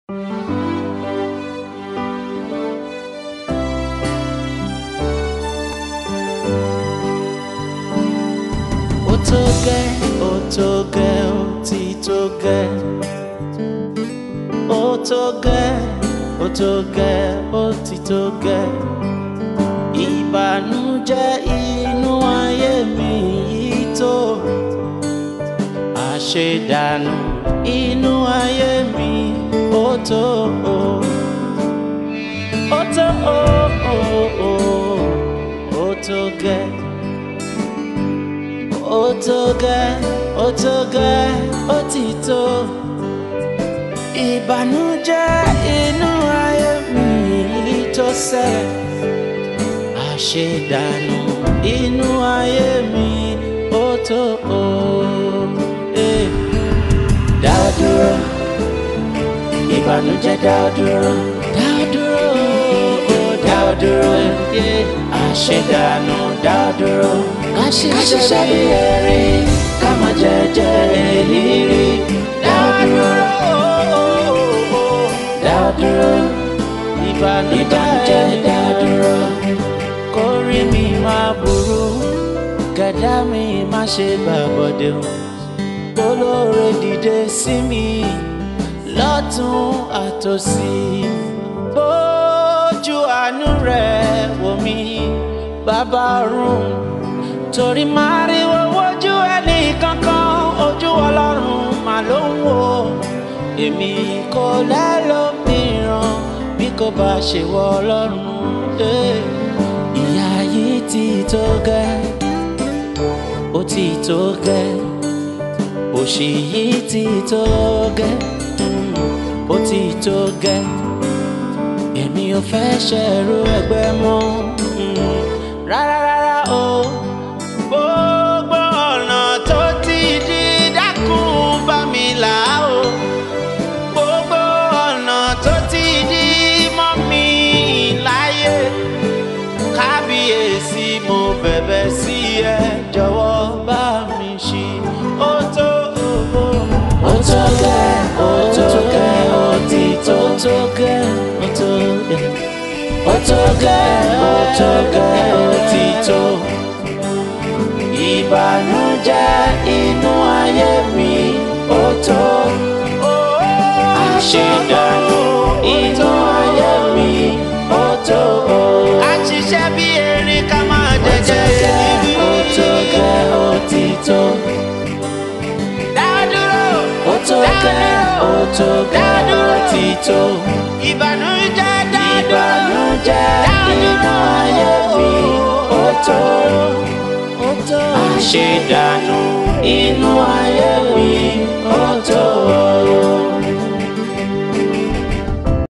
ó tó gẹ́ ó tó gẹ́ ó ti tó gẹ́ ó tó gẹ́ ó tó gẹ́ ó ti tó gẹ́ ìbànújẹ́ inú ayé mi yìí tó àṣedànù inú ayé mi ó tó ó ó tó ó ó ó ó tó gẹ́ ó tó gẹ́ ó tó gẹ́ ó ti tó ìbànújẹ́ inú ayé mi yìí tó sẹ́ àṣedànù inú ayé mi ó tó ó eh. dá dúró ìbànújẹ́ dá dúró dá dúró ó dá dúró yeah. àṣedànù dá dúró ká ṣiṣẹ́ bí erin ká má jẹjẹ èlìrí dá dúró dá dúró ìbànújẹ́ dá dúró kórìí mi má burú kẹ̀dá mi má ṣe gbàgbọ́dẹ̀ o olóore dìde sí mi lọ́tún àtòsí bójú àánú rẹ̀ wò mí bàbá ọ̀run torí máa rí wojú ẹnì kankan ojú ọlọ́run mà ló ń wò èmi kò lẹ́lòmíràn bí kò bá ṣe wọ ọlọ́run eh. ìyà yìí ti tó gẹ́ ó ti tó gẹ́ òṣì yìí ti tó gẹ́ ó ti tó gẹ́ èmi ò fẹ́ ṣẹ̀rú ẹgbẹ́ mọ́ mm, rárá rárá o gbogbo ọ̀nà tó ti di dákun bá mi là o gbogbo ọ̀nà tó ti di mọ́ mi láyé kábíyèsí mo bẹ̀bẹ̀ sí ẹ jọ̀wọ́ bá mi ṣí ó tó ó tó gẹ́ ó tó gẹ́ ó ti tó tó gẹ́ ó tó gẹ́ ó tó gẹ́ ó tó gẹ́ ó ti tó ìbànújẹ́ inú ayé mi ó tó àṣedànù inú ayé mi ó tó. a ṣiṣẹ́ bí erin ká máa jẹjẹ èlìrí. ó tó gẹ́ ó ti tó. dádúró ó tó gẹ́ ó tó gẹ́ ó ti tó. ìbànújẹ́ dádúró ìbànújẹ́ inú ayé mi ó tó. ó tó. àṣedànù inú ayé mi